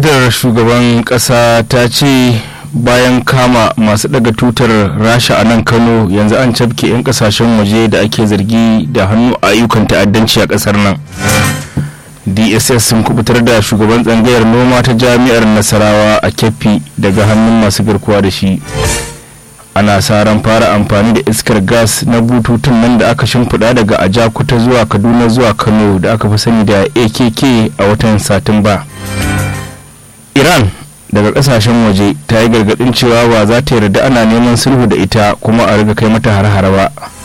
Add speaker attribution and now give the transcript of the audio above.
Speaker 1: fadar shugaban kasa ta ce bayan kama masu daga tutar rasha a nan kano yanzu an cafke 'yan kasashen waje da ake zargi da hannu a ayyukan ta'addanci a kasar nan dss sun kubutar da shugaban tsangayar noma ta jami'ar nasarawa a keffi daga hannun masu garkuwa da shi ana sa ran fara amfani da iskar gas na bututun nan da aka shimfiɗa daga ajakuta zuwa kaduna zuwa kano da aka fi sani da akk a watan satumba iran daga kasashen waje ta yi gargadin cewa ba za ta yarda ana neman sulhu da ita kuma a riga kai mata har-hara ba